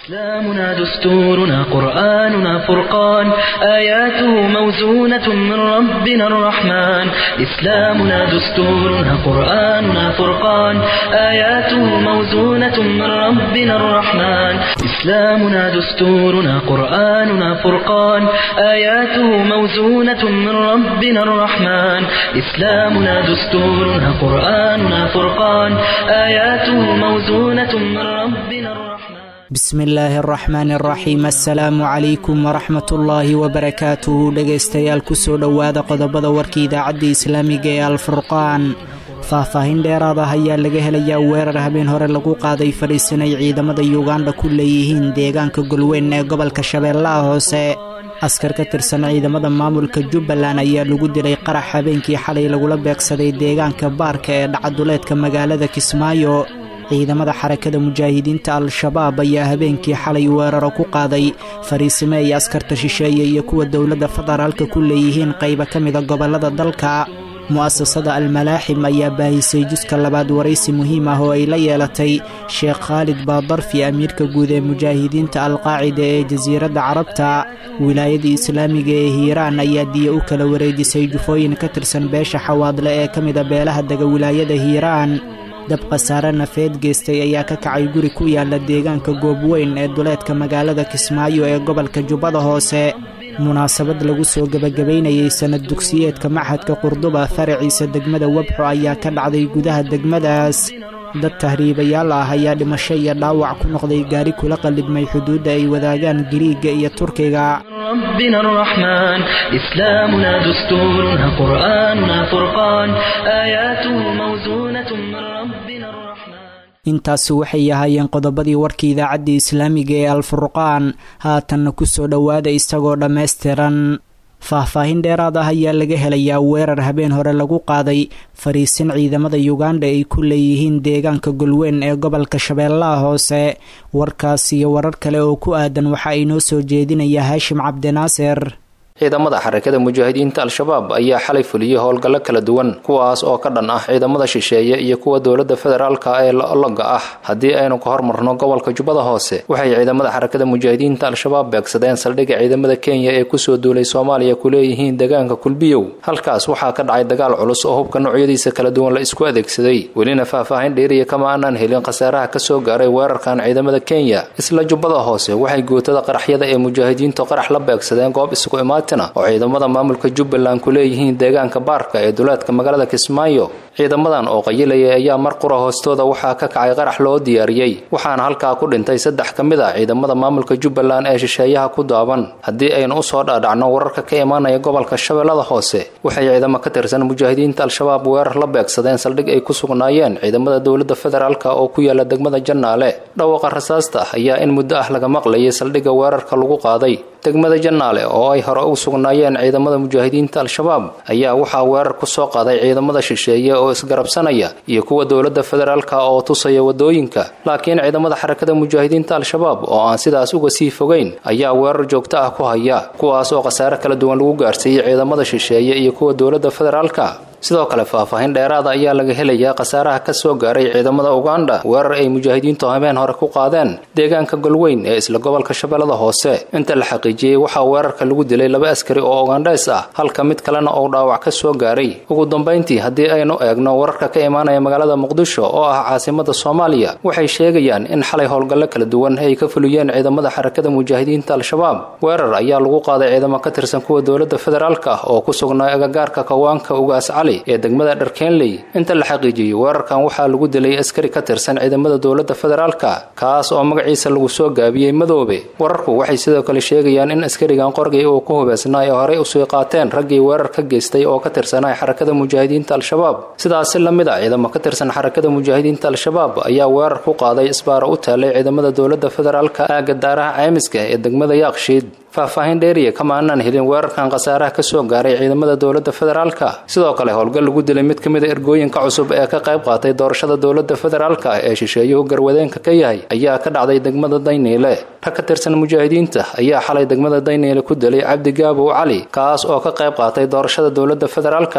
إسلامنا دستورنا قرآننا فرقان آياته موزونة من ربنا الرحمن إسلامنا دستورنا قرآننا فرقان آياته موزونة من ربنا الرحمن إسلامنا دستورنا قرآننا فرقان آياته موزونة من ربنا الرحمن إسلامنا دستورنا قرآننا فرقان آياته موزونة من ربنا الرحمن bismi illaahi araxmaan araxiim assalaamu calaykum waraxmatullaahi wabarakaatuhu dhegaystayaal kusoo dhowaada qodobada warka idaacadda islaamiga ee alfurqaan faahfaahin dheeraad ah ayaa laga helayaa weerar habeen hore lagu qaaday fadhiisanay ciidamada yuganda ku leeyihiin deegaanka golweyn ee gobolka shabeellaha hoose askar ka tirsan ciidamada maamulka jubbaland ayaa lagu dilay qarax habeenkii xalay lagula beegsaday deegaanka baarka ee dhacaduleedka magaalada kismaayo ciidamada xarakada mujaahidiinta al-shabaab ayaa habeenkii xalay weeraro ku qaaday fariisime ay askarta shisheeye iyo kuwa dowladda federaalka ku leeyihiin qayba ka mida gobollada dalka mu'asasada almalaaxim ayaa baahisay juska labaad waraysi muhiim ah oo ay la yeelatay sheekh khaalid baadarfi amiirka guud ee mujaahidiinta alqaacida ee jasiiradda carabta wilaayada islaamiga ee hiiraan ayaa diya u kala wareejisay jufooyin ka tirsan beesha xawaadle ee ka mida beelaha dega wilaayada hiiraan dab khasaare nafeed geystay ayaa ka kacay guri ku yaala deegaanka goobweyn ee duleedka magaalada kismaayo ee gobolka jubbada hoose munaasabad lagu soo gebagabaynayay sanad dugsiyeedka maxadka qurduba faraciisa degmada webxo ayaa ka dhacday gudaha degmadaas dad tahriibayaal ah ayaa dhimasho iyo dhaawac ku noqday gaari kula qallibmay xuduudda ay wadaagaan giriiga iyo turkiga ربنا الرحمن إسلامنا دستورنا قرآننا فرقان آياته موزونة من ربنا الرحمن intaasi waxay ahaayeen qodobadii warka idaacadda islaamiga ee alfurqaan haatanna kusoo dhowaada isagoo dhammaystiran faahfaahin dheeraad ah ayaa laga helayaa weerar habeen hore lagu qaaday fariisin ciidamada yuganda ay ku leeyihiin deegaanka golweyn ee gobolka shabeellaha hoose warkaas iyo warar kale oo ku aadan waxa ay noo soo jeedinaya haashim cabdinaasir ciidamada xarakada mujaahidiinta al-shabaab ayaa xalay fuliyey howlgallo kala duwan kuwaas oo ka dhan ah ciidamada shisheeye iyo kuwa dowladda federaalka ee loga ah haddii aynu ka hormarno gobolka jubbada hoose waxay ciidamada xarakada mujaahidiinta al-shabaab beegsadeen saldhigga ciidamada kenya ee kusoo duulay soomaaliya ku leeyihiin deegaanka kulbiyow halkaas waxaa ka dhacay dagaal culus oo hubka noocyadiisa kala duwan la isku adeegsaday welina faahfaahin dheeriya kama aanaan helin khasaaraha kasoo gaaray weerarkan ciidamada kenya isla jubbada hoose waxay gootada qaraxyada ee mujaahidiintu qarax la beegsadeen goob isku imaad oo ciidamada maamulka jubbaland ku leeyihiin deegaanka baarka ee duleedka magaalada kismaayo ciidamadan oo qayilayay ayaa mar qura hoostooda waxaa ka kacay qarax loo diyaariyey waxaana halkaa ku dhintay saddex ka mid a ciidamada maamulka jubbaland ee shisheeyaha ku daaban haddii aynu usoo dhaadhacno wararka ka imaanaya gobolka shabeellada hoose waxay ciidamo ka tirsan mujaahidiinta al-shabaab weerar la beegsadeen saldhig ay ku sugnaayeen ciidamada dowladda federaalk oo ku yaala degmada jannaale dhawaqa rasaasta ah ayaa in muddo ah laga maqlayay saldhigga weerarka lagu qaaday degmada jannaale oo ay hore u sugnaayeen ciidamada mujaahidiinta al-shabaab ayaa waxaa weerar ku soo qaaday ciidamada shisheeye oo isgarabsanaya iyo kuwa dowladda federaalka oo tusaya wadooyinka laakiin ciidamada xarakada mujaahidiinta al-shabaab oo aan sidaas uga sii fogeyn ayaa weerar joogto ah ku haya kuwaas oo khasaare kala duwan lagu gaarsiiyey ciidamada shisheeye iyo kuwa dowladda federaalka sidoo kale faahfaahin dheeraada ayaa laga helayaa khasaaraha ka soo gaaray ciidamada uganda weerar ay mujaahidiintu habeen hore ku qaadeen deegaanka golweyn ee isla gobolka shabeellada hoose inta la xaqiijiyey waxaa weerarka lagu dilay laba askari oo ugandheys ah halka mid kalena uu dhaawac ka soo gaaray ugu dambayntii haddii aynu eegno wararka ka imaanaya magaalada muqdisho oo ah caasimada soomaaliya waxay sheegayaan in xalay howlgallo kala duwan ay ka fuliyeen ciidamada xarakada mujaahidiinta al-shabaab weerar ayaa lagu qaaday ciidamo ka tirsan kuwa dowladda federaalk ah oo ku sugnaa agagaarka kawaanka ugaas cali ee degmada dharkenley inta la xaqiijiyey weerarkan waxaa lagu dilay askari ka tirsan ciidamada dowladda federaalka kaas oo magaciisa lagu soo gaabiyey madoobe wararku waxay sidoo kale sheegayaan in askarigan qorgay uu ku hubeysnaa ee horey usii qaateen raggii weerar ka geystay oo ka tirsanaa xarakada mujaahidiinta al-shabaab sidaasi la mid a ciidamo ka tirsan xarakada mujaahidiinta al-shabaab ayaa weerar ku qaaday isbaaro u taalay ciidamada dowladda federaalka aagga daaraha caymiska ee degmada yaaqshiid faahfaahin dheeriya kama aanaan helin weerarkan khasaaraha ka soo gaaray ciidamada dowladda federaalka sidoo kale howlgal lagu dilay mid ka mid a ergooyinka cusub ee ka qayb qaatay doorashada dowladda federaalka ee shisheeyuhu garwadeenka ka yahay ayaa ka dhacday degmada dayniile rag ka tirsan mujaahidiinta ayaa xalay degmada dayniile ku dilay cabdi gaabow cali kaas oo ka qayb qaatay doorashada dowladda federaalka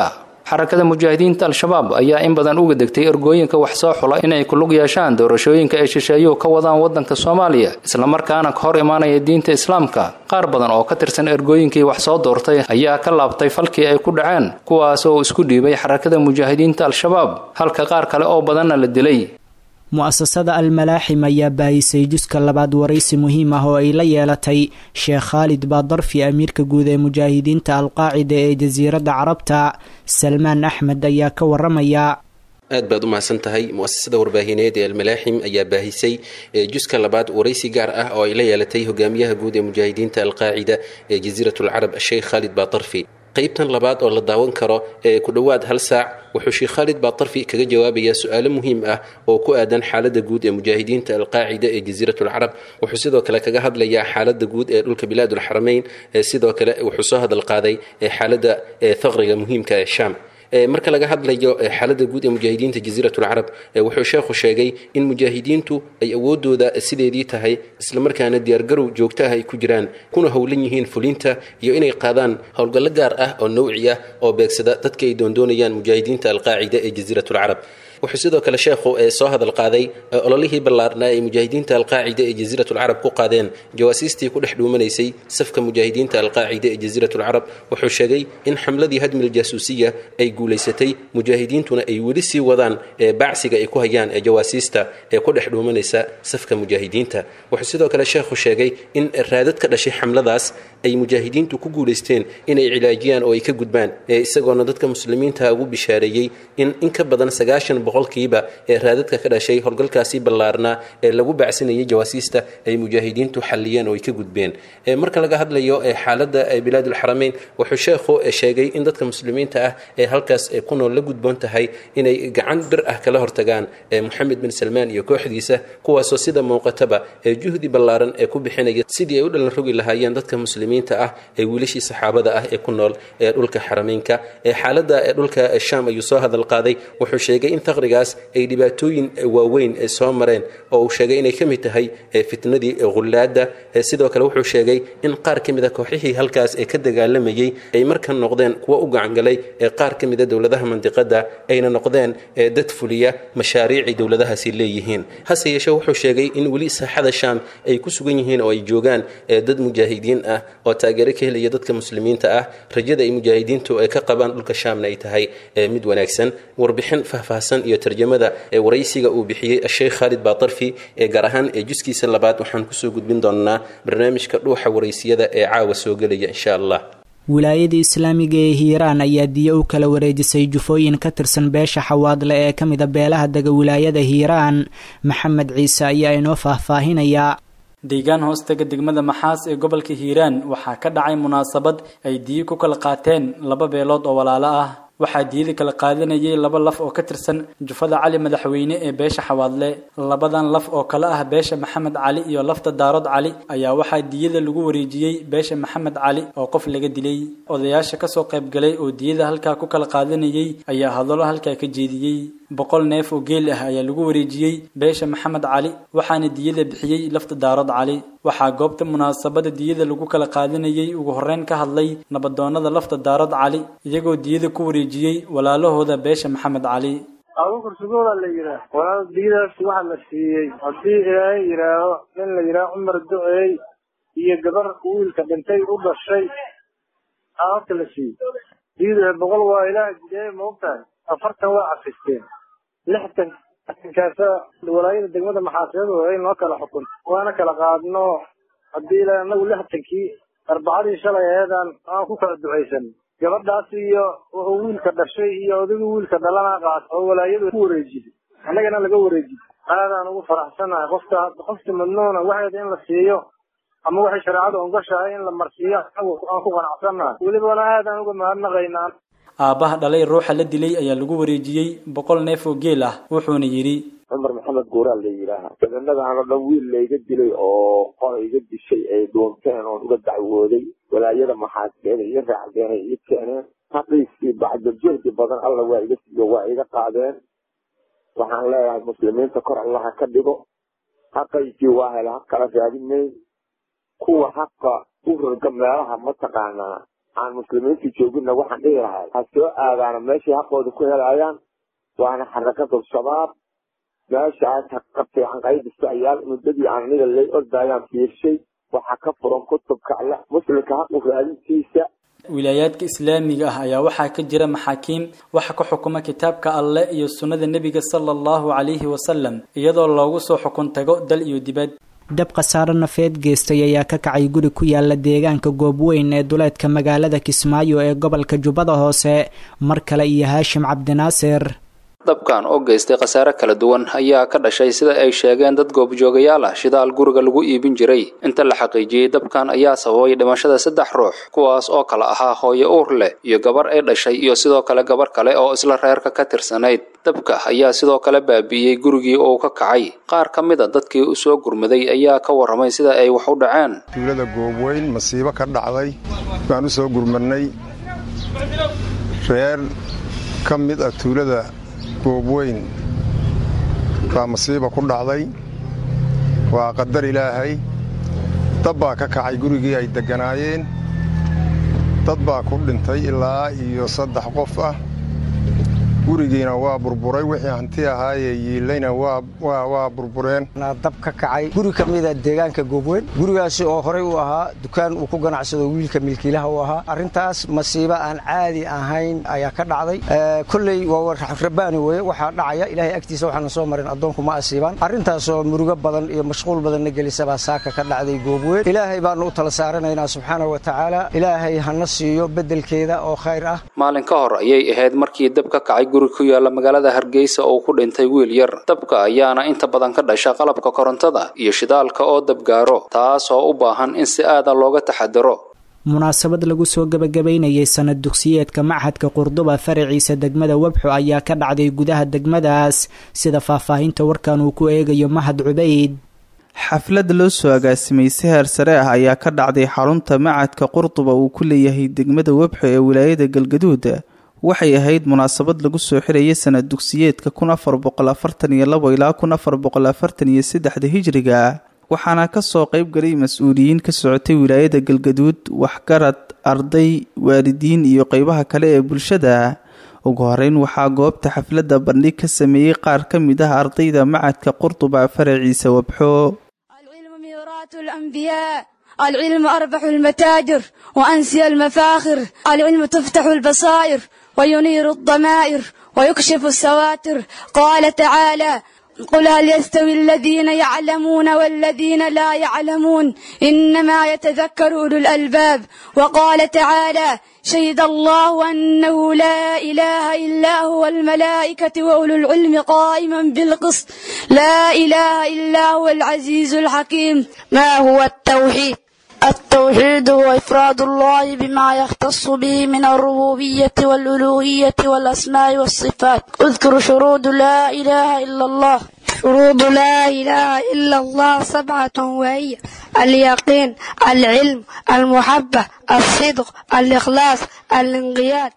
xarakada mujaahidiinta al-shabaab ayaa in badan uga degtay ergooyinka wax soo xula inay ku lug yeeshaan doorashooyinka ay shisheeyuhu ka wadaan waddanka soomaaliya islamarkaana ka hor imaanaya diinta islaamka qaar badan oo ka tirsan ergooyinkii wax soo doortay ayaa ka laabtay falkii ay ku dhaceen kuwaas oo isku dhiibay xarakada mujaahidiinta al-shabaab halka qaar kale oo badanna la dilay mu-asasada almalaaxim ayaa baahisay juska labaad waraysi muhiim ah oo ay la yeelatay sheekh khaalid baadarfi amiirka guud ee mujaahidiinta alqaacida ee jasiiradda carabta salmaan axmed ayaa ka waramaya aad baad u mahadsan tahay mu-asasada warbaahineed ee almalaaxim ayaa baahisay juska labaad waraysi gaar ah oo ay la yeelatay hogaamiyaha guud ee mujaahidiinta alqaacida ee jasiiratulcarab sheekh khaalid baadarfi qaybtan labaad oo la daawan karo ee ku dhowaad hal saac wuxuu sheekh khaalid baatarfi kaga jawaabayaa su-aalo muhiim ah oo ku aadan xaaladda guud ee mujaahidiinta alqaacida ee jasiiratulcarab wuxuu sidoo kale kaga hadlayaa xaaladda guud ee dhulka bilaadulxarameyn sidoo kale wuxuu soo hadal qaaday xaaladda thaqriga muhiimka ee shaam marka laga hadlayo xaaladda guud ee mujaahidiinta jasiiratulcarab wuxuu sheekhu sheegay in mujaahidiintu ay awoodooda sideedii tahay islamarkaana diyaargarow joogto ah ay ku jiraan kuna howlan yihiin fulinta iyo inay qaadaan howlgallo gaar ah oo nawci ah oo beegsada dadka ay doondoonayaan mujaahidiinta alqaacida ee jasiiratulcarab wuxuu sidoo kale sheekhu soo hadal qaaday ololihii ballaarnaa ay mujaahidiinta alqaacida ee jasiiratulcarab ku qaadeen jawaasiistii ku dhex dhuumanaysay safka mujaahidiinta alqaacida ee jasiiratulcarab wuxuu sheegay in xamladii hadmil jaasuusiya ay guulaysatay mujaahidiintuna ay weli sii wadaan bacsiga ay ku hayaan ee jawaasiista ee ku dhex dhuumanaysa safka mujaahidiinta wuxuu sidoo kale sheekhu sheegay in raadad ka dhashay xamladaas ay mujaahidiintu ku guulaysteen inay cilaajiyaan oo ay ka gudbaan isagoona dadka muslimiinta ugu bishaareeyey in in ka badan sagaashan boqolkiiba ee raadadka ka dhashay howlgalkaasi ballaarnaa ee lagu bacsinayay jawaasiista ay mujaahidiintu xalliyeen oo ay ka gudbeen marka laga hadlayo xaaladda bilaadulxarameyn wuxuu sheekhu sheegay in dadka muslimiinta ah ee halkaas ku nool la gudboon tahay inay gacan bir ah kala hortagaan moxamed bin salmaan iyo kooxdiisa kuwaasoo sida muuqataba ee juhdi ballaaran ee ku bixinaya sidii ay u dhalan rogi lahaayeen dadka muslimiinta ah ee wiilashii saxaabada ah ee ku nool ee dhulka xarameynka ee xaaladda ee dhulka shaam ayuu soo hadal qaaday wuxuu sheegay in taqrigaas ay dhibaatooyin waaweyn soo mareen oo uu sheegay inay ka mid tahay fitnadii ghullaada sidoo kale wuxuu sheegay in qaar ka mid a kooxihii halkaas ee ka dagaalamayey ay markan noqdeen kuwo u gacangalay ee qaar ka mid a dowladaha mandiqada ayna noqdeen dad fuliya mashaariicay dowladahaasi leeyihiin hase yeeshee wuxuu sheegay in weli saaxada shaam ay ku sugan yihiin oo ay joogaan dad mujaahidiin ah oo taageero ka helaya dadka muslimiinta ah rajada ay mujaahidiintu ay ka qabaan dhulka shaamna ay tahay mid wanaagsan warbixin faahfaahsan iyo tarjamada ee waraysiga uu bixiyey sheekh khaalid baatarfi ee gaar ahaan ee juskiisa labaad waxaan kusoo gudbin doonaa barnaamijka dhuuxa waraysiyada ee caawa soo gelaya insha allah wilaayada islaamiga ee hiiraan ayaa diyo u kala wareejisay jufooyin ka tirsan beesha xawaadle ee ka mida beelaha dega wilaayada hiiraan maxamed ciise ayaa inoo faahfaahinaya deegaan hoostaga degmada maxaas ee gobolka hiiraan waxaa ka dhacay munaasabad ay diyo ku kala qaateen laba beelood oo walaalo ah waxaa diyada kala qaadanayay laba laf oo ka tirsan jufada cali madaxweyne ee beesha xawaadle labadan laf oo kale ah beesha maxamed cali iyo lafta daarood cali ayaa waxaa diyada lagu wareejiyey beesha maxamed cali oo qof laga dilay odayaasha kasoo qaybgalay oo diyada halkaa ku kala qaadanayay ayaa hadallo halkaa ka jeediyey boqol neef oo geel ah ayaa lagu wareejiyey beesha maxamed cali waxaana diyada bixiyey lafta daarood cali waxaa goobta munaasabada diyada lagu kala qaadanayay ugu horreyn ka hadlay nabadoonada lafta daarood cali iyagoo diyada ku wareejiyey walaalahooda beesha maxamed cali abukur sugooda la yidhaah walaal diyadaas waxa la siiyey haddii ilaahay yidhaaho nin la yidhaaho cumar do-eey iyo gabar wiilka dhintay u dhashay aa horta la siiyey diyada boqol waa ilaah jidee maogtahay afartan waa cafisteen lixtan kaasa walaayada degmada maxaaseedu in loo kala xukun waana kala qaadno haddii ilaa anagu lixtankii arbacadii shalay aheedaan aan ku kala ducaysan gabadhaas iyo wuxuu wiilka dhashay iyo odagii wiilka dhalana qaat oo walaayadu ku wareejiyey annagana laga wareejiyey aadaan ugu faraxsanahay qofka qofki madnuuna waxeeda in la siiyo ama waxay shareecadu ongashahay in la marsiiyo anagu aan ku qanacsannahay welibana aadaan uga mahadnaqaynaa aabbaha dhalay ruuxa la dilay ayaa lagu wareejiyey boqol neef oo geel ah wuxuuna yidhi cumar maxamed guuraa la yidhaaha daganadahan oo dhan wiil layga dilay oo qora iga dishay ay dhuunteen oon uga dacwooday walaayada maxaaseeda iyo raacdeenay ii keeneen haqiisii bacdajirdi badan alla waa iga siiyo waa iga qaadeen waxaan leeyahay muslimiinta kor allaha ka dhigo haqaysii waa hela ha kala raadinayn kuwa haqa u roga meelaha mataqaanaa aan muslimiinta jooginna waxaan dhihi lahay ha soo aadaana meeshay haqooda ku helayaan waana xarakada shabaab meeshaas ha fiican qaydistayaal muddadii aan aniga lay ordayaan fiirshay waxaa ka furan kutubka alle muslimka haqu raadintiisa wilaayaadka islaamiga ah ayaa waxaa ka jira maxaakiim waxa ka xukuma kitaabka alle iyo sunnada nebiga sala allahu calayhi wasalam iyadoo loogu soo xukun tago dal iyo dibad dab khasaaro nafeed geystay ayaa ka kacay guri ku yaala deegaanka goobweyn ee duleedka magaalada kismaayo ee gobolka jubbada hoose mar kale iyo haashim cabdinaasir dabkan oo geystay khasaare kala duwan ayaa ka dhashay sida ay sheegeen dad goobjoogayaal ah shidaal guriga lagu iibin jiray inta la xaqiijiyey dabkan ayaa sababay dhimashada saddex ruux kuwaas oo kala ahaa hooyo uur leh iyo gabar ay dhashay iyo sidoo kale gabar kale oo isla reerka ka tirsanayd dabka ayaa sidoo kale baabi'iyey gurigii uu ka kacay qaar ka mid a dadkii u soo gurmaday ayaa ka warramay sida ay wax u dhaceen tuulada goobweyn masiibo ka dhacday baan u soo gurmadnay reer ka mid ah tuulada goobweyn baa masiiba ku dhacday waa qadar ilaahay dab baa ka kacay gurigii ay degganaayeen dad baa ku dhintay ilaa iyo saddex qof ah gurigiina waa burburay wixii hanti ahaayee yiilayna waa burbureen dab ka kacay guri ka mida deegaanka goobweyn gurigaasi oo horey u ahaa dukaan uu ku ganacsado wiilka milkiilaha u ahaa arrintaas masiibo aan caadi ahayn ayaa ka dhacday kolley waa rabaani weye waxaa dhacaya ilaahay agtiisa waxaana soo marin addoonku ma asiibaan arrintaasoo murugo badan iyo mashquul badanna gelisabaa saaka ka dhacday goobweyn ilaahay baanu u tala saaranaynaa subxaana wa tacaala ilaahay hana siiyo beddelkeeda oo khayr ah maalin ka hor ayay ahayd markii dab ka kacay guri ku yaala magaalada hargeysa oo ku dhintay wiil yar dabka ayaana inta badan ka dhasha qalabka korontada iyo shidaalka oo dabgaaro taas oo u baahan in si aada looga taxadaro munaasabad lagu soo gebagabaynayay sanad dugsiyeedka machadka qurduba faraciisa degmada webxo ayaa ka dhacday gudaha degmadaas sida faahfaahinta warkan uu ku eegayo mahad cubayd xaflad loo soo agaasimay seher sare ah ayaa ka dhacday xarunta macadka qurduba uu ku leeyahay degmada webxo ee wilaayada galgaduud waxay ahayd munaasabad lagu soo xirayay sanad dugsiyeedka kun afar boqol afartan iyo labo ilaa kun afar boqol afartan iyo saddexda hijriga waxaana kasoo qeyb galay mas-uuliyiin ka socotay wilaayada galgaduud waxgarad arday waalidiin iyo qeybaha kale ee bulshada ugu horeyn waxaa goobta xafladda bandhig ka sameeyey qaar ka mid ah ardayda macadka qurduba faraciisa wabxo العلم أربح المتاجر وأنسي المفاخر العلم تفتح البصائر وينير الضمائر ويكشف السواتر قال تعالى قل هل يستوي الذين يعلمون والذين لا يعلمون إنما يتذكر أولو الألباب وقال تعالى شهد الله أنه لا إله إلا هو الملائكة وأولو العلم قائما بالقسط لا إله إلا هو العزيز الحكيم ما هو التوحيد التوحيد هو إفراد الله بما يختص به من الربوبية والألوهية والأسماء والصفات اذكر شروط لا إله إلا الله شروط لا إله إلا الله سبعة وهي اليقين العلم المحبة الصدق الإخلاص الانقياد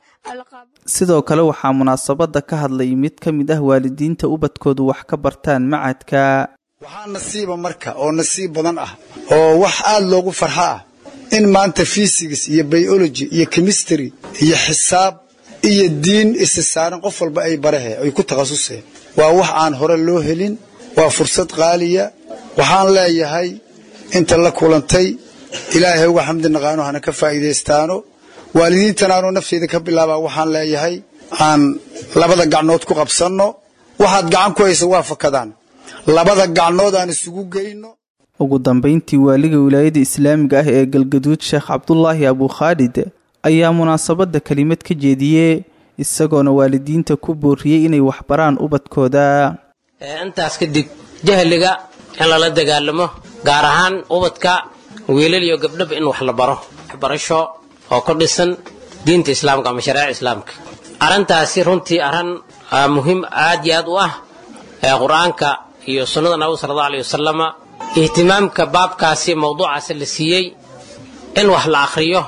sidoo kale waxaa munaasabada ka hadlay mid ka mid ah waalidiinta ubadkoodu wax ka bartaan macadka waxaa nasiiba marka oo nasiib badan ah oo wax aada loogu farxo ah in maanta fysics iyo biology iyo chemistry iyo xisaab iyo diin isa saaran qof walba ay barahe ay ku takhasuseen waa wax aan hore loo helin waa fursad qaaliya waxaan leeyahay inta la kulantay ilaahay uga xamdi naqaano hana ka faa'iidaystaano waalidiintan aanoo nafteeda ka bilaabaa waxaan leeyahay aan labada gacnood ku qabsanno waxaad gacan ku haysa waa fakadaan labada gacnood aan isugu geyno ugu dambeyntii waaliga wilaayada islaamiga ah ee galgaduud sheekh cabdulaahi abukhaalid ayaa munaasabada kelimad ka jeediyey isagoona waalidiinta ku booriyey inay waxbaraan ubadkooda intaas kadib jahliga in lala dagaalamo gaar ahaan ubadka wiilal iyo gabdhaba in wax la baro waxbarasho oo ku dhisan diinta islaamka ama shareeca islaamka arrintaasi runtii arrin muhiim aad iyo aad u ah ee qur-aanka iyo sunnada nabiga sala allahu aleyh wasalama ihtimaamka baabkaasi mawduucaasi la siiyey in wax la akhriyo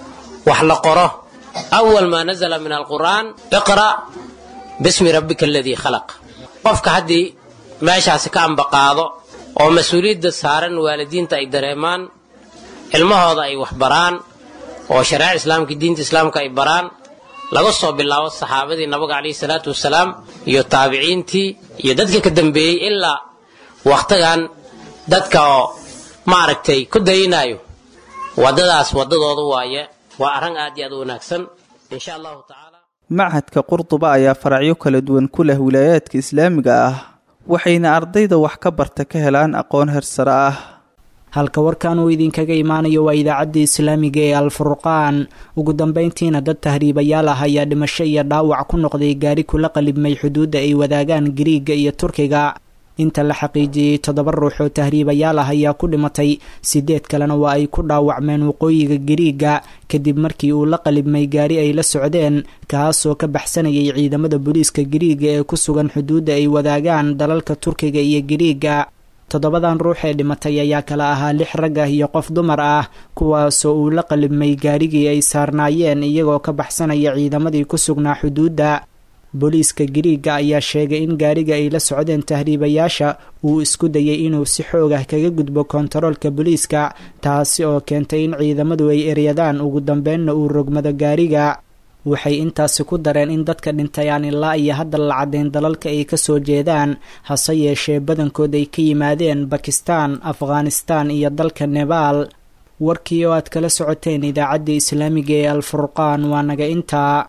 wax la qoro awal maa nazala min alqur'aan iqra' bismi rabbika aladii khalaq qofka haddii meeshaasi ka ambaqaado oo mas-uuliyadda saaran waalidiinta ay dareemaan ilmahooda ay waxbaraan oo shareeca islaamka diinta islaamka ay baraan laga soo bilaabo saxaabadii nabiga calayhi salaatu wasalaam iyo taabiciintii iyo dadka ka dambeeyey ilaa wakhtigan dadka oo maaragtay ku dayinayo waddadaas waddadooda waaye waa arrin aad iyo aad u wanaagsan insha allahu tacaala machadka qurduba ayaa faracyo kala duwan ku leh wilaayaadka islaamiga ah waxayna ardayda wax ka barta ka helaan aqoon hersare ah halka warkan uu idinkaga imaanayo waa idaacadda islaamiga ee alfurqaan ugu dambeyntiina dad tahriibayaal ah ayaa dhimasho iyo dhaawac ku noqday gaari kula qalibmay xuduudda ay wadaagaan giriiga iyo turkiga inta la xaqiijiyey toddoba ruux oo tahriibayaal ah ayaa ku dhimatay sideed kalena waa ay ku dhaawacmeen waqooyiga giriiga kadib markii uu la qalibmay gaari ay la socdeen kaasoo ka baxsanayay ciidamada booliiska giriiga ee ku sugan xuduudda ay wadaagaan dalalka turkiga iyo giriiga toddobadan ruux ee dhimatay ayaa kala ahaa lix rag ah iyo qof dumar ah kuwaasoo uu la qalibmay gaarigii ay saarnaayeen iyagoo ka baxsanaya ciidamadii ku sugnaa xuduudda booliiska giriiga ayaa sheegay in gaariga ay la socdeen tahriibayaasha uu isku dayay inuu si xoog ah kaga gudbo kontaroolka booliiska taasi oo keentay in ciidamadu ay eryadaan ugu dambeynna uu rogmado gaariga waxay intaasi ku dareen in dadka dhintay aan ilaa iyo hadda la caddayn dalalka ay kasoo jeedaan hase yeeshee badankood ay ka yimaadeen bakistan afghanistan iyo dalka nebaal warkii oo aad kala socoteen idaacadda islaamiga ee alfurqaan waa naga intaa